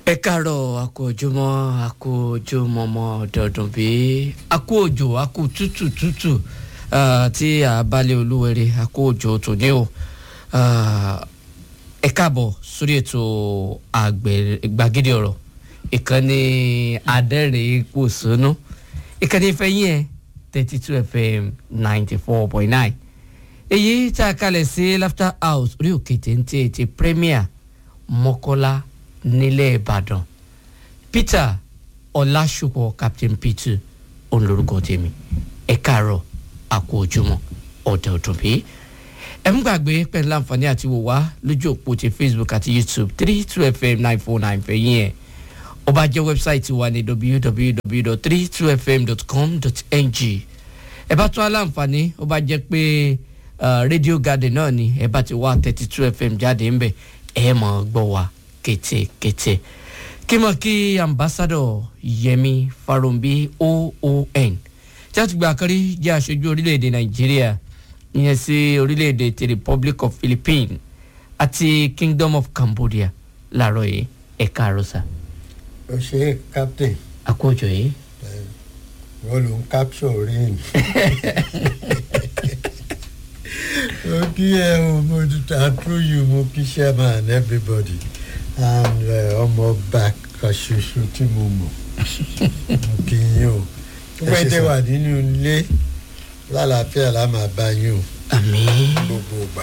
ẹ káàárọ̀ àkó ojúmọ́ àkó ojúmọ́mọ́ dọ̀dún bí àkó òjò àkó tútù tútù tí àbálẹ̀ olúwẹ̀rẹ̀ àkó òjò tòní o ẹ káàbọ̀ sórí ètò àgbàgede ọ̀rọ̀ ìkànnì adẹ́rìn pòṣónú ìkànnì ìfẹ́yìn ẹ̀ thirty two fm ninety four point nine èyí tá a kalẹ̀ sí laughter house orí òkè téńté ti premier mọ́kọ́lá nílẹ̀ ìbàdàn peter ọlásùpọ̀ captain peter òun lorúkọ tèmi ẹ káàárọ̀ àkó ojúmọ́ ọ̀dẹ̀ ọ̀dùn bí ẹ ń gbàgbé pẹ̀lú àǹfààní àti wò wá lójú òpó ti facebook àti youtube three two fm nine four nine fẹ̀yìn ẹ̀ ó bá jẹ́ wẹ́bsáìtì wa ní www.32fm.com.ng ẹ bá tún aláǹfààní ó bá jẹ́ pé radio garden náà ni ẹ bá ti wá thirty two fm jáde ńbẹ ẹ mọ̀ gbọ́ wa kétékété kí mọ̀ kí ambassadọ̀ yẹmi farombi oon tí a ti gba àkárí jẹ́ aṣojú orílẹ̀-èdè nàìjíríà ìyẹn sí orílẹ̀-èdè ti republic of philippines àti kingdom of cambodia láàárọ̀ yìí ẹ̀ka àròsà. ó ṣe captain àkójọ yìí. wọ́n ló ń capture rain. mo kí ẹ o mo ta through you mo kí chairman and everybody and ọmọ ọba kan ṣoṣo tí mo mọ̀ mo kí yín o pípẹ́ tẹ wà nínú ilé lálàáfíà la máa bá yín o àmì. gbogbo ìgbà.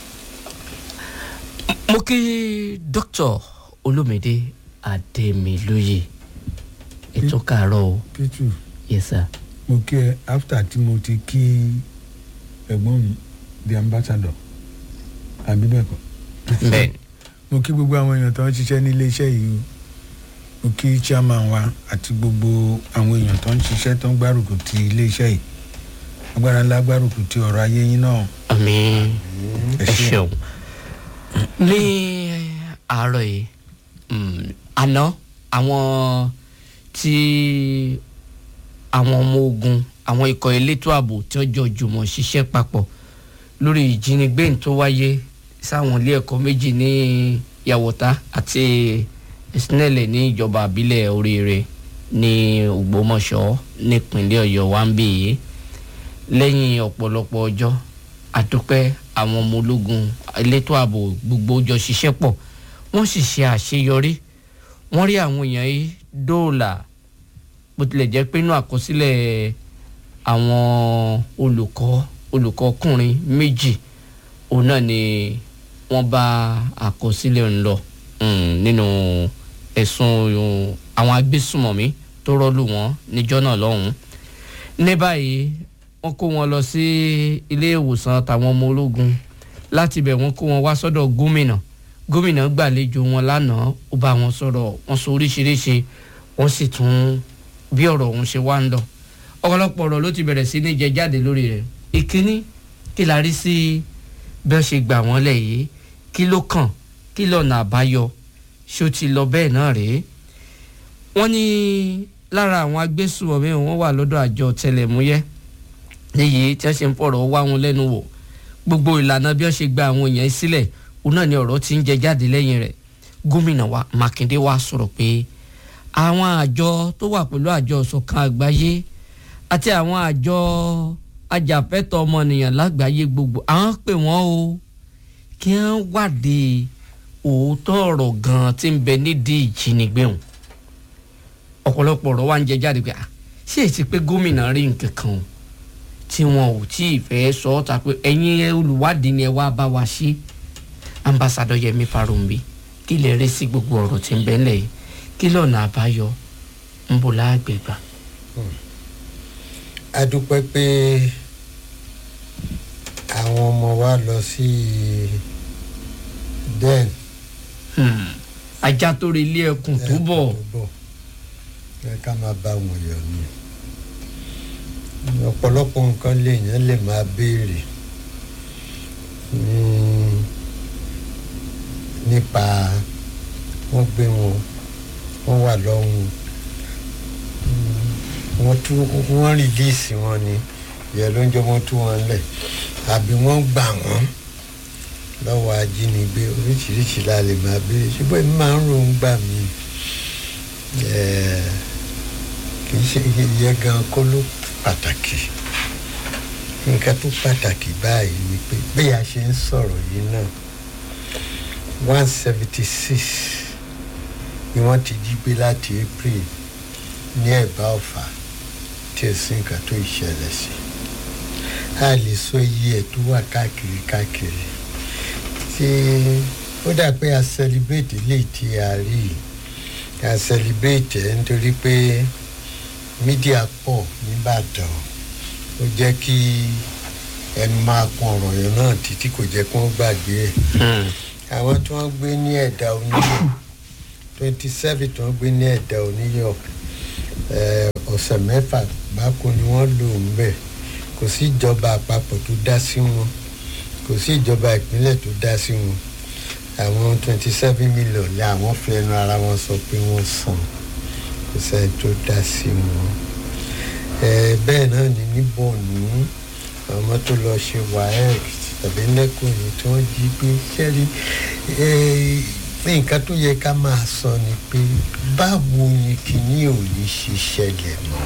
mo kí dr olómìdé adémilóye ètò kàárọ̀ o pitu yes sir. mo kí ẹ after tí mo ti kí ẹ̀gbọ́n mi the ambassador àbí bẹ́ẹ̀ kọ́ bẹ́ẹ̀ni mo kí gbogbo àwọn èèyàn tó ń ṣiṣẹ́ ní iléeṣẹ́ yìí o mo kí chairman wa àti gbogbo àwọn èèyàn tó ń ṣiṣẹ́ tó ń gbárùkù ti iléeṣẹ́ yìí agbára ńlá gbárùkù ti ọ̀rọ̀ ayé yín náà àmì ẹ ẹ ṣeun. ṣeun ní àárọ̀ yìí mm, àná àwọn tí àwọn ọmọ ogun àwọn ikọ̀ elétò ààbò tí wọ́n jọ jùmọ̀ ṣiṣẹ́ papọ̀ lórí ìjínigbé tó wáyé sáwọn ilé ẹ̀kọ́ méjì ní yàwòtá àti ìsinẹ̀lẹ̀ ní ìjọba àbílẹ̀ oríire ní ògbómọ̀ṣọ́ nípínlẹ̀ ọ̀yọ́ wa ń bì yìí lẹ́yìn ọ̀pọ̀lọpọ̀ ọjọ́ àdúpẹ́ àwọn ọmọ ológun elétò ààbò gbogbo jọ ṣiṣẹ́ pọ̀ wọ́n sì ṣe àṣeyọrí wọ́n rí àwọn èèyàn yìí dóòlà bó tilẹ̀ jẹ́ pé inú àkọsílẹ̀ àwọn olùkọ́ olùkọ́kùnrin méjì òun náà ni wọ́n bá àkọsílẹ̀ ń lọ mm, nínú ẹ̀sùn um, àwọn agbésùmọ̀mí tó rọ́lù wọ́n níjọ́ náà lọ́hùn-ún ní báyìí wọ́n kó wọn lọ sí ilé ìwòsàn tàwọn ọmọ ológun láti bẹ̀ wọ́n kó wọn wá sọ́dọ̀ gómìnà gómìnà gbàlejò wọn lánàá ó bá wọn sọ̀rọ̀ wọ́n sọ oríṣiríṣi wọ́n sì tún bí ọ̀rọ̀ ọ̀hún ṣe wá ń lọ ọ̀pọ̀lọpọ̀ ọ̀rọ̀ ló ti bẹ̀rẹ̀ sí ní jẹ jáde lórí rẹ̀ ìkíní kí la rí sí bí wọ́n ṣe gbà wọ́n lẹ̀ yìí kí ló kàn kí lọ́nà àbáyọ ṣó ti lọ bẹ́ẹ̀ náà rèé wọ́n ní lára àwọn agbésùnmọ̀mí wọn wà lọ́dọ̀ àjọ tẹlẹ̀múyẹ́ níyì tí wọ́n ṣe ń fọ̀rọ̀ wá wọn lẹ́nu wò gbogbo ìlànà bí wọ́n ṣe gba àwọn èèyàn sílẹ̀ òun náà ni ọ̀rọ̀ ti ń jẹ jáde lẹ́yìn rẹ̀ gómìnà wa mákindé wa sọ̀rọ̀ pé àwọn àjọ tó wà pẹ̀lú àjọ ìṣọ̀kan àgbáyé àti àwọn àjọ ajàfẹ́tọ̀ ọmọnìyàn lágbàáyé gbogbo àwọn pè wọ́n o kí wọ́n wádìí òótọ́ ọ̀rọ̀ gan-an tí ń bẹ nídìí ìjínigbé wọn ọ̀pọ̀lọpọ̀ ọ̀rọ̀ wa ń jẹ jáde pé ah, ṣé èsì pé gómìnà rí nǹkan kan o tí wọn ò tí ì fẹ́ sọ ọ́ ta pé ẹ̀yin olùwádìí ni ẹ wá bá wa ṣe ambassadọ yẹmi farumbi kí lè rí sí gbogbo ọ̀rọ̀ tí ń bẹ ńlẹ̀ yìí kí lọ́nà àbáyọ ń bò láàgbègbà. a dúpẹ́ pé àwọn ọmọ wa lọ sí den ajá tó rí ilé ẹkùn tó bọ̀ bọ̀ ẹ ká máa bá wọn yọ ni ọ̀pọ̀lọpọ̀ nǹkan lèèyàn lè máa béèrè ní- nípa wọ́n gbé wọn wọ́n wà lọ́hùn wọ́n tú wọ́n rìlíìsì wọn ni ìyẹn ló ń jẹ́ wọ́n tú wọn lẹ̀ àbí wọ́n gbà wọ́n lọ́wọ́ ajínigbé oríṣiríṣi la lè máa béèrè ṣùgbọ́n èmi máa ń ro ń gbà mí Eh, kì í ṣe iye gan kó ló pàtàkì nǹkan tó pàtàkì báyìí ni pé bí a ṣe ń sọ̀rọ̀ yìí náà one seventy six ni wọ́n ti jí gbé láti april ní ẹ̀bá ọ̀fà tí ó sì nǹkan tó ìṣẹ̀lẹ̀ sí a lè sọ iye ẹ̀ tó wà káàkiri káàkiri tí ó dà pé a celebrate lè tí a rí yìí a celebrate ẹ̀ nítorí pé mídíà pọ̀ nìbàdàn ó jẹ́ kí ẹnu máa kun ọ̀rọ̀ yẹn náà títí kò jẹ́ kí wọ́n gbàgbé ẹ̀ àwọn tí wọ́n gbé ní ẹ̀dá oníyọ̀ twenty seven tí wọ́n gbé ní ẹ̀dá oníyọ̀ eh, ọ̀sẹ̀ mẹ́fà gbáko ni wọ́n lò ń bẹ̀ kò sí ìjọba àpapọ̀ tó dá sí wọn kò sí ìjọba ìpínlẹ̀ tó dá sí wọn àwọn twenty seven million ni àwọn fi ẹnu ara wọn sọ pé wọ́n san kò sẹ́ni tó dá sí wọn Eh, bẹ́ẹ̀ náà ni ní bọ̀ọ̀nù àwọn ọmọ tó lọ ṣe waec tàbí lẹ́kọ̀ọ́ yìí tí wọ́n jí gbé sẹ́rí nǹkan tó yẹ ká máa sọ ni pé báwo ni kìíní ò ní ṣe ṣẹlẹ̀ mọ́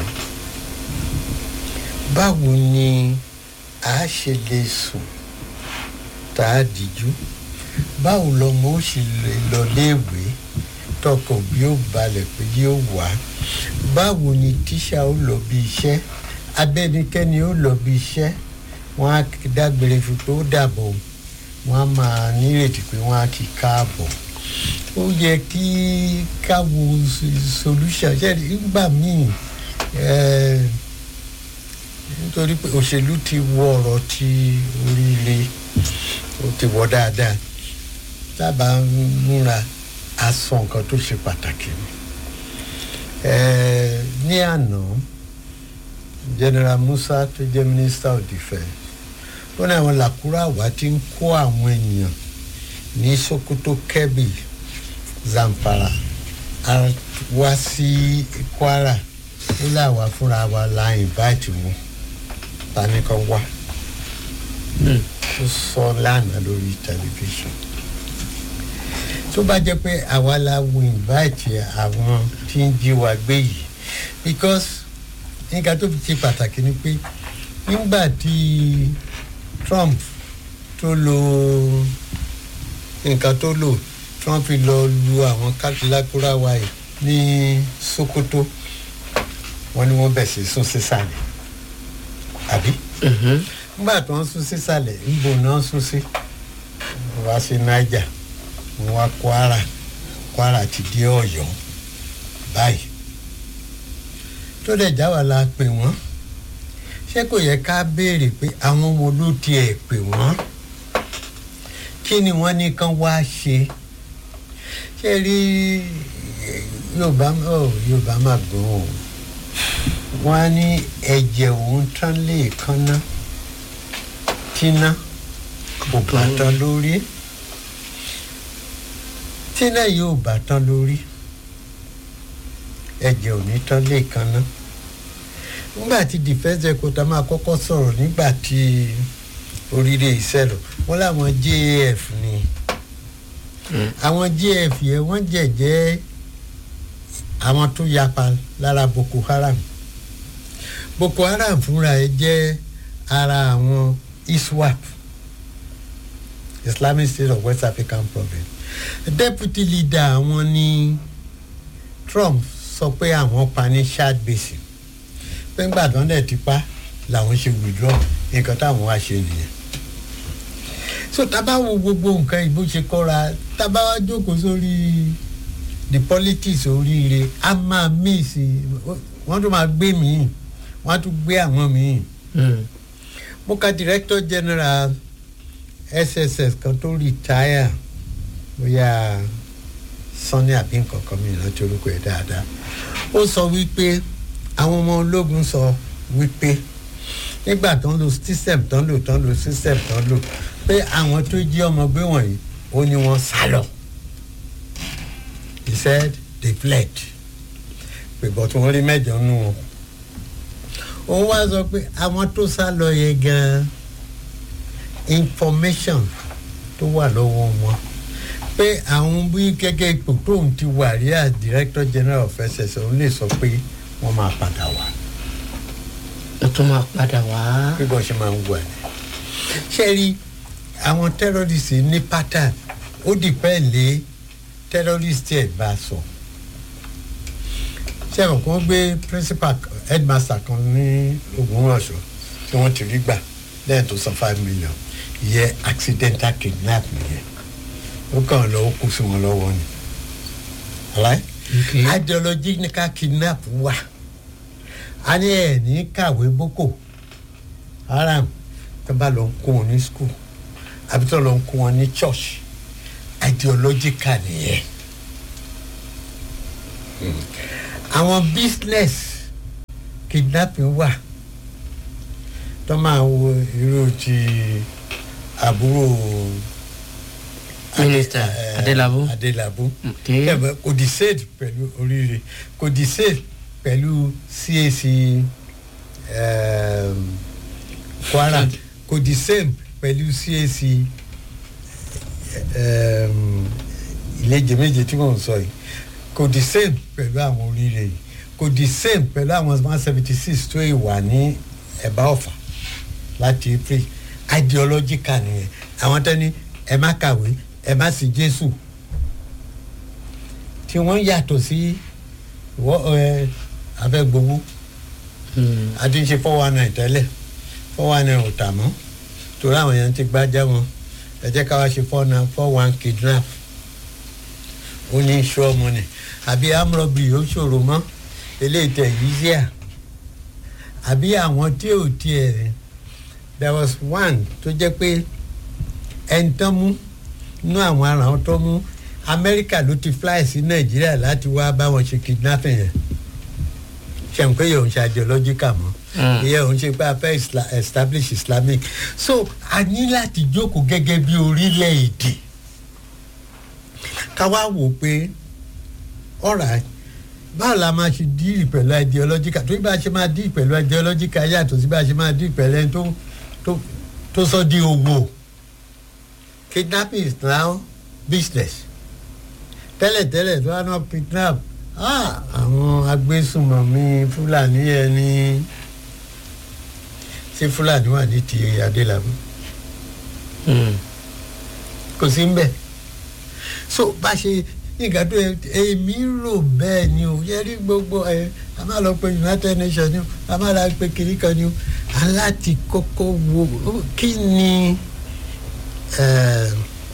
báwo ni a ṣe lè sùn tá a dìjú báwo lọmọ ó sì lè lọ léèwé tọkàn bí ó balẹ̀ pé yóò wá báwo ni tíṣà ó lọ bí iṣẹ́ abẹ́nikẹ́ni ó lọ bí iṣẹ́ wọ́n á dágbére fún pé ó dàbọ̀ wọ́n á máa nírètí pé wọ́n á kí káàbọ̀ ó yẹ kí káwo solution ṣe nígbà míì eh, nítorí pé òṣèlú ti wọ ọ̀rọ̀ ti oríire ó ti wọ dáadáa dábàá múra aṣọ nǹkan tó ṣe pàtàkì ni Eh, ní àná general musa tó jẹ́ minister of defence ó ní àwọn làkúrà wá ti ń kó àwọn èèyàn ní sokoto kebbi zamfara a wá sí kwara ó láwa fúnra wa la invite wọn ta ni kan wá ó sọ lánàá lórí tẹlifíṣàn tó bá jẹ́ pé àwa la wo invite àwọn tí ń jí wa gbé yìí because nǹkan tó fi ṣe pàtàkì ni pé nígbà tí trump tó lo nǹkan tó lò trump fi lọ lu àwọn kákìlákúrá wa yìí ní sokoto wọn ni wọn bẹ̀ sí sún sísàlẹ̀ àbí nígbà tó ń sún sísàlẹ̀ níbo náà sún sí wá sí niger wọn wá kwara kwara ti dé ọ̀yọ́ báyìí tó dẹ̀ já wa la pè wọ́n ṣé kò yẹ ká béèrè pé àwọn ọmọ ló tiẹ̀ pè wọ́n kí ni wọ́n ní kán wá ṣe ṣé rí yorùbá ọ yorùbá máa gbọ́n o wọ́n á ní ẹ̀jẹ̀ òun tán lè kánná tíná kò bá tán lórí tíná yóò bá tán lórí ẹ̀jẹ̀ ò ní tán lè kánná nígbà tí defence ẹ̀kọ́tà máa kọ́kọ́ sọ̀rọ̀ nígbà tí oríire ìṣẹ̀lọ̀ wọ́n láwọn jaf ni àwọn jaf yẹn wọ́n jẹ̀jẹ́ àwọn tó yapa lára boko haram boko haram fúnra ẹ̀ jẹ́ ara àwọn iswap islamic state of west african province deputy leader àwọn ni trump sọ pé àwọn pa ní chad basin pé ńgbà tó ń dẹ̀ ti pa làwọn ṣe withdraw nǹkan táwọn wá ṣe nìyẹn so tábà wo gbogbo nǹkan ìbò ṣe kọ́ra tábà wá jókòó sórí the politics oríire a máa míìsì wọ́n tún máa gbé míì wọ́n á tún gbé àwọn míì mo ka director general sss kan tó retire bóyá sanni àbí nǹkan kan mi ìrántí orúkọ ẹ̀ dáadáa ó sọ wípé àwọn ọmọ ológun sọ wípé nígbà tó ń lo system tó ń lò tó ń lo system tó ń lò pé àwọn tó jí ọmọ gbé wọ̀nyí ó ní wọ́n sá lọ he said they fled pé bọ́tún wọn rí mẹ́jọ nù wọn òun wá sọ pé àwọn tó sá lọ yẹ gan information tó wà lọ́wọ́ wọn pé àwọn bí gẹ́gẹ́ ipò tóun ti wà rí as director general of ss òun lè sọ pé wọ́n máa padà wá ó tún máa padà wá. bí wọ́n ṣe máa ń wà ní. ṣé rí àwọn terrorist ní pattern ó dìpẹ́ lé terrorist ẹ̀ bá sọ. ṣé àwọn kan gbé principal headmaster kan ní Ògbómọ̀ṣọ́ tí wọ́n ti rí gbà lẹ́yìn tó san five million ìyẹn accidental kidnap nìyẹn ó kàn lọ ó kú sí wọn lọ́wọ́ ni. Right? Okay. ideological kidnap wà a ní ẹ̀ ní kàwé boko haram tó bá lọ ń kó wọn ní school àbí tó lọ ń kó wọn ní church ideological nìyẹn Mm. àwọn business kidnapping wà tó máa wo irú ti àbúrò Minister eh, Adelabu. Adelabu Okay. kẹfẹ kò di sèd pẹ̀lú oríire kò di sèd pẹ̀lú CAC um, Kwara kò di sèm pẹ̀lú CAC um, ìlẹ́jẹ̀ méje tí mò ń sọ yìí kò di sèm pẹ̀lú àwọn oríire yìí kò di sèm pẹ̀lú àwọn one seventy six tó ìwà ní ẹ̀bá ọ̀fà láti april ideological nìyẹn àwọn tẹ́ni ẹ má kàwé ẹ má sí Jésù tí wọ́n yàtọ̀ sí wọ́ ẹ abẹ́gbowó Hmm. àti ń ṣe four one nine tẹ́lẹ̀ four one nine ò tà mọ́ torí àwọn èèyàn ti gbájá wọn ẹ jẹ́ ká wá ṣe four nine four one kidnap ó ní sure money àbí amrọ̀bì ó ṣòro mọ́ eléyìí tẹ̀ yí sí à àbí àwọn tí ò tiẹ̀ there was one tó jẹ́ pé ẹni tán mú nú àwọn ará wọn tó mú amẹ́ríkà ló ti fly sí nàìjíríà láti wá bá wọn ṣe kidnapping yẹn ṣe ń pé yòó ń ṣe ideological mọ́ Mm. ìyẹn òun ṣe pé a fẹ́ isla- establish islamic so a ní láti jókòó gẹ́gẹ́ bí orílẹ̀-èdè ká wá wò pé ọ̀rà báwo la máa ṣe díì pẹ̀lú ideological torí bá a ṣe máa díì pẹ̀lú ideological yàtọ̀ sí bá a ṣe máa díì pẹ̀lú ẹni tó tó tó sọ di owó kidnapping is now business tẹ́lẹ̀tẹ́lẹ̀ tó wá náà kidnap ah, àwọn agbésùnmọ̀mí fúlàní ẹni ṣé fúlàní wà ní ti adélábù Hmm. kò sí mbẹ so bá ṣe nǹkan tó yẹ èmi rò bẹ́ẹ̀ ni o yẹ rí gbogbo ẹ a máa lọ pe united nations ni o a máa lọ pe kiri kan ni o aláti kọ́kọ́ wo kí ni eh,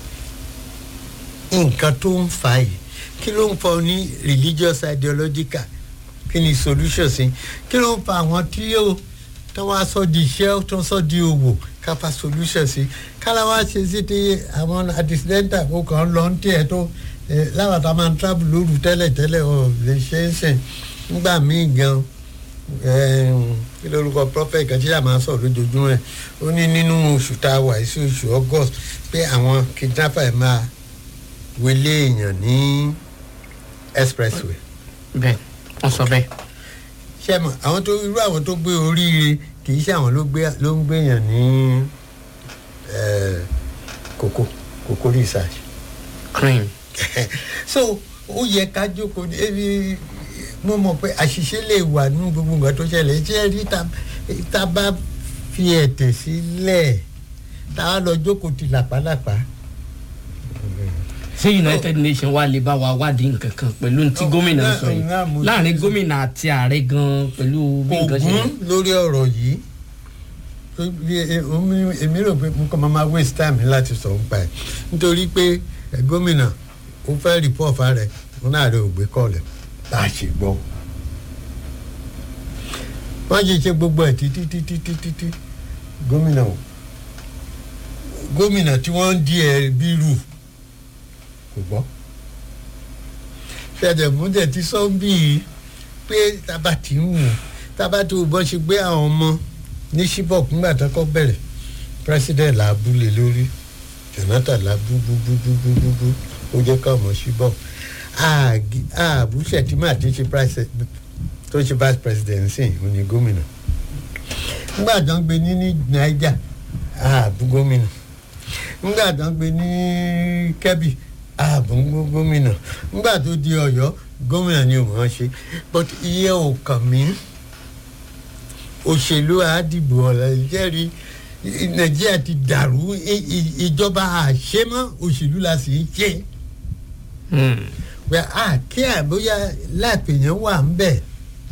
nǹkan tó ń fa yìí kí ló ń fa ní religious ideological kí ni solution sí kí ló ń fa àwọn tí yóò tó wá sọ di iṣẹ́ tó sọ di òwò kápá solution sí kálá wá ṣe sí ti àwọn accidental kó kàn ń lọ ń tiẹ̀ tó eh, láwọn tá a máa ń travel lóru tẹ́lẹ̀ tẹ́lẹ̀ ọ̀ lè ṣe é sìn nígbà míì gan eh, kí lórúkọ prophet kan tí a máa sọ lójoojúmọ́ ẹ̀ ó ní nínú oṣù tá a wà sí oṣù august pé àwọn kidnapper ẹ̀ máa wọlé èèyàn ní expressway bẹ́ẹ̀ wọ́n sọ bẹ́ẹ̀. ṣé mọ àwọn tó irú àwọn tó gbé oríire kì í ṣe àwọn ló gbé ló ń gbéyàn ní eh, kókó kókó research cream. so ó yẹ ká jókòó ní ebi mo mọ̀ pé àṣìṣe lè wà nínú gbogbo nǹkan tó ṣẹlẹ̀ ṣé ẹ rí ta ta bá fi ẹ̀tẹ̀ sílẹ̀ tá a lọ jókòó ti làpálàpá ṣé united nations wà lè bá wa wádìí nǹkan kan pẹ̀lú tí Oh, gómìnà náà- sọ yìí náà mo ti láàrin sọ. gómìnà àti ààrẹ gan pẹ̀lú bí nǹkan ṣe ògún lórí ọ̀rọ̀ yìí tó bí e- omi- èmi rò pé mo kàn máa ma waste time láti sọ nípa ẹ̀ nítorí pé ẹ, gómìnà ó fẹ́ report fa rẹ̀ wọn náà rẹ̀ ò gbé kọ́ọ̀lẹ̀ bá a ṣe gbọ́. wọ́n ṣe ṣe gbogbo ẹ̀ títí títí títí tí gómìnà ò gómìnà tí wọ́n ń di ẹ̀ bí rù kò gbọ́ ṣẹ̀dẹ̀múdẹ̀ ti sọ bí pé tábà tí ń wù tábà tó bọ́ ṣe gbé àwọn ọmọ ní Chibok nígbà tó kọ́ bẹ̀rẹ̀ president làbúlé lórí Jonathan làbú bú bú bú bú bú bú ó jẹ́ ká ọmọ Chibok àbúṣẹ̀ tí màá ti ṣe price tó ṣe vice president sí ò ní gómìnà nígbà tó ń gbé ní ní Niger àbú gómìnà nígbà tó ń gbé ní Kebbi ààbò ń gbọ́ gómìnà nígbà tó di ọ̀yọ́ gómìnà ni òun ṣe but iye ò kàn mí òṣèlú àdìbò ọ̀la ìjẹ́rìí nàìjíríà ti dàrú i- i- ìjọba àṣemọ́ òṣèlú la sì ń ṣe Hmm. pé àkí àbóyá láàpẹ̀yàn wà ń bẹ̀.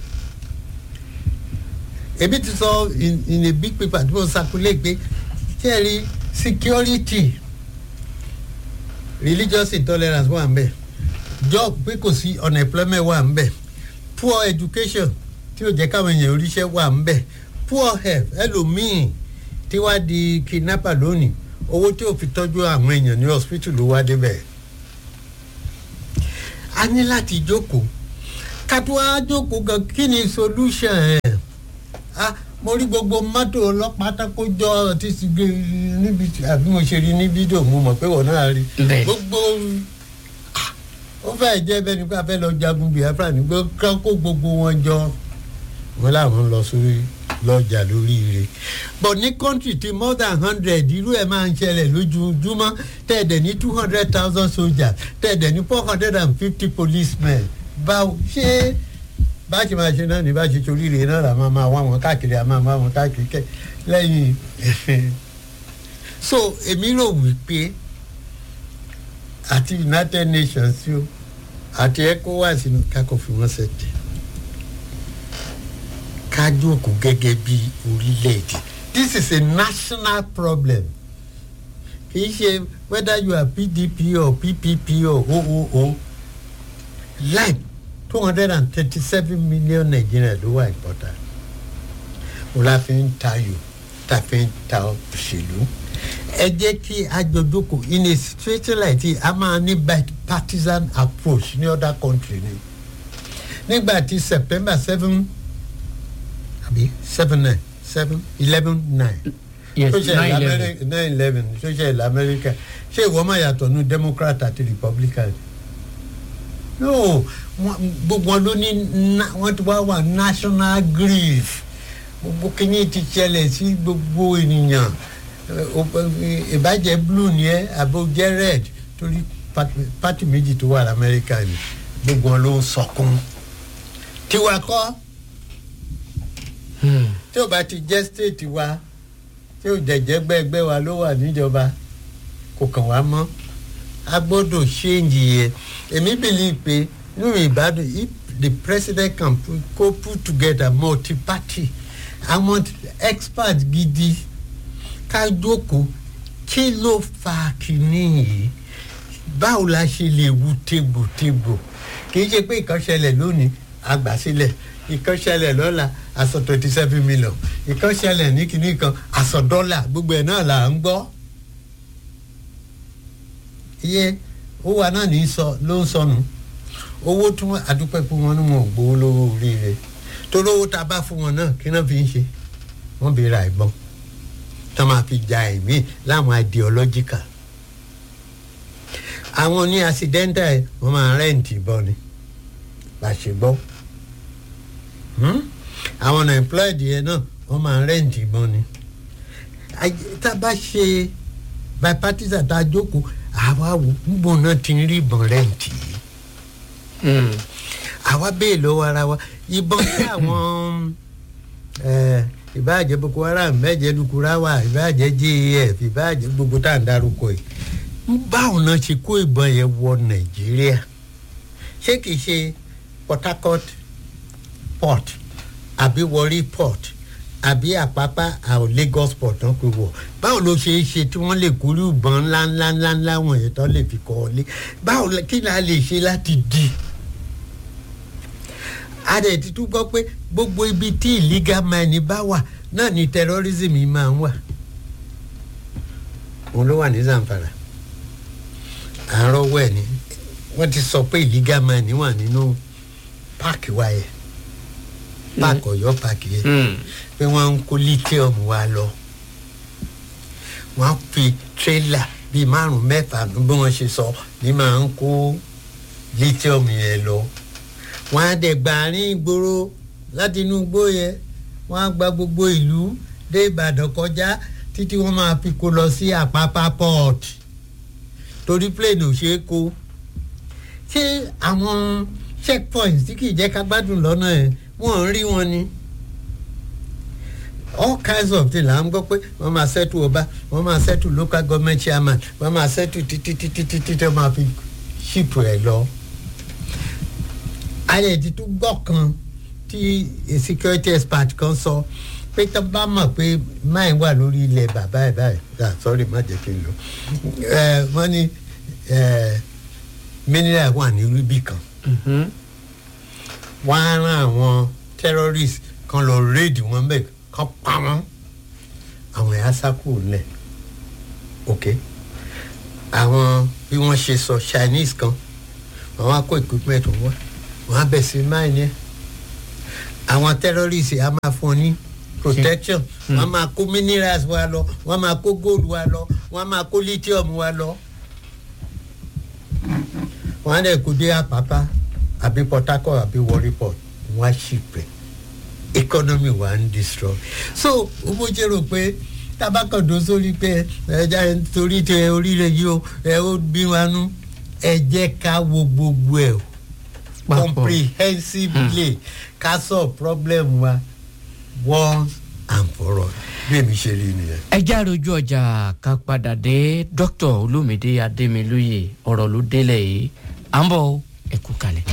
ebi ti sọ in, in a big paper tí mo circulate pé kẹ́rì security religious intolerance wà ń bẹ̀ job pé kò sí unemployment wà ń bẹ̀ poor education tí ó jẹ́ káwọn èèyàn oríṣẹ́ wà ń bẹ̀ poor health ẹlòmíì tí wàá di kidnapper lónìí owó tí ò fi tọ́jú àwọn èèyàn ní hospital ló wá débẹ̀ a ní láti jókòó kátó wá jókòó gan kí ni solution ẹ̀ ah mo rí gbogbo mọ́tò ọlọ́pàá tákójọ tí ti gbé níbi tí àbí mo ṣe rí ní fídíò mo mọ̀ pé wọ́n náà rí Bẹ́ẹ̀. gbogbo ah, ó fẹ́ jẹ́ bẹ́ẹ̀ ni pé a fẹ́ lọ jagun biafra ní gbọ́ ká kó gbogbo wọn jọ wọn làwọn lọ sórí lọ́jà lóríire but ní country ti more than hundred irú ẹ̀ máa ń ṣẹlẹ̀ lójoojúmọ́ tẹ̀dẹ̀ ní two hundred thousand soldiers tẹ̀dẹ̀ ní four hundred and fifty policemen báwo ṣé bá ṣe máa ṣe náà ní bá ṣe toríire náà là máa máa wá wọn káàkiri à máa wá wọn káàkiri kẹ lẹ́yìn so èmi rò wípé àti united nations tí ó àti ecowas ní kákò fi wọ́n ṣẹ̀tẹ̀ ká jókòó gẹ́gẹ́ bí orílẹ̀-èdè this is a national problem kì í ṣe whether you are pdp or ppp or ooo like two hundred and thirty-seven million Nigerians ló wà important o la fi ń tayò ta fi ń ta òṣèlú ẹ jẹ́ kí a jọ jókòó in a situation like this a máa ní bipartisan approach ní other country ni nígbà tí september seven àbí seven nine seven eleven nine yes tó ṣe nine eleven nine eleven tó ṣe ilẹ̀ amẹ́ríkà ṣé ìwọ́n máa yàtọ̀ nu democrat àti republican no wọn- gbogbo wọn ló ní na- wọn ti wá wà national grief gbogbo kìíní ti ṣẹlẹ̀ sí gbogbo ènìyàn Eh, o- eh, ìbàjẹ́ blue ni ẹ àbò jẹ́ red torí party- party méjì tó wà lamẹ́ríkà ni gbogbo wọn ló ń sọkún tiwa kọ́ Hmm. tí ò bá ti jẹ́ state wa tí ò jẹ̀jẹ̀ gbẹ́gbẹ́ wa ló wà níjọba kò kàn wá mọ́ a gbọ́dọ̀ ṣéǹjì yẹn èmi believe pé nínú ìbádùn if the president can put, go put together multi-party àwọn experts gidi ká jókòó kí ló fa kínní yìí báwo la ṣe lè wu tegbòtegbò kì í ṣe pé ìkan ṣẹlẹ̀ lónìí àgbà sílẹ̀ ìkan ṣẹlẹ̀ lọ́la aṣọ twenty seven million ìkan ṣẹlẹ̀ ní kinní kan aṣọ dọ́là gbogbo ẹ̀ náà là ń gbọ́ iye ó wà náà ní sọ ló ń sọnù owó tí wọn àdúpẹ́ pé wọn ní wọn ò gbowó lówó oríire torí owó tá a bá fún wọn náà kí náà fi ń ṣe wọn bí ra ìbọn tó máa fi ja ẹ̀mí láwọn ideological àwọn ní accidental ẹ̀ wọ́n máa rẹ́ǹtì ìbọn ni bá a ṣe gbọ́ Hmm? àwọn unemployed yẹn náà wọ́n máa rẹ́ǹtì ìbọn ni Ay- tá a bá ṣe bipartisan tá a jókòó àwa wò níbo náà ti ń rí ìbọn rẹ́ǹtì yìí Hmm. àwa bẹ́ẹ̀ lọ́wọ́ ara wa ìbọn tí àwọn eh, ìbáàjẹ́ boko haram mẹ́jẹ lukurawa ìbáàjẹ́ jaf ìbáàjẹ́ gbogbo tá à ń darúkọ yìí báwo náà ṣe kó ìbọn yẹn wọ nàìjíríà ṣé kìí ṣe port harcourt port àbí warri port àbí àpápá àwọn lagos port náà pé wọ báwo ló ṣe é ṣe tí wọ́n lè kúrú ìbọn ńláńlá ńláńlá wọ̀nyẹn tó lè fi kọ́ ọ lé báwo la- kí ni a lè ṣe láti di a dẹ̀ ti tún gbọ́ pé gbogbo ibi tí illegal mining bá wà náà ni terrorism yìí máa ń wà òun ló wà ní zamfara àárọ̀ wẹ̀ ni wọ́n ti sọ pé illegal mining wà nínú páàkì wa yẹn páàkì ọ̀yọ́ páàkì yẹn Hmm. pé wọ́n ń kó lithium wa lọ wọ́n á fi tírélà bíi márùn mẹ́fà ní bí wọ́n ṣe sọ ní máa ń kó lithium yẹn lọ wọ́n á dẹ̀ gba àárín ìgboro láti inú igbó yẹn wọ́n á gba gbogbo ìlú dé ìbàdàn kọjá títí wọ́n máa fi kó lọ sí àpápá port torí plane ò ṣeé kó ṣé àwọn checkpoints tí kì í jẹ́ ká gbádùn lọ́nà ẹ̀ wọ́n ń rí wọn ni all kinds of things là ń gbọ́ pé wọ́n máa settle ọba wọ́n máa settle local government chairman wọ́n máa settle títí títí títí tó máa fi ship ẹ̀ lọ. ayé ti tún gbọ́ kan tí a security expert kan sọ pé tó bá mọ̀ pé máì wà lórí ilẹ̀ bàbá ẹ̀ báyìí ah sorry má jẹ́ kí n lò ẹ̀ wọ́n ní mineral wà ní rúbì kan Mhm. wọ́n á rán àwọn terrorist kan lọ raid wọn bẹ́ẹ̀ kan pa wọ́n àwọn ẹ̀yà sákò lẹ̀ ok àwọn bí wọ́n ṣe sọ chinese kan wọ́n á kó equipment wọ́n wọ́n á bẹ̀ sí máì yẹn àwọn terrorist á máa fún ọ ní protection wọ́n á máa kó minerals wa lọ wọ́n á máa kó gold wa lọ wọ́n á máa kó lithium wa lọ wọ́n á dẹ̀ kó dé àpápá àbí port harcourt àbí warri port wọ́n á ṣì pẹ́ economy wa ń destroy so owó jẹ́ rò pé tabakọ̀dọ̀ sórí pé ẹja torí tẹ orílẹ̀ yìí o ẹ ó bí wa nú ẹ jẹ́ ká wo gbogbo ẹ̀ o Papọ̀. comprehensively ká sọ problem wa once and for all bí èmi ṣe rí nìyẹn. ẹ já rojú ọjà ká padà dé dr olómìdé adémilóye ọ̀rọ̀ ló délẹ̀ yìí à ń bọ̀ ẹ kú kalẹ̀.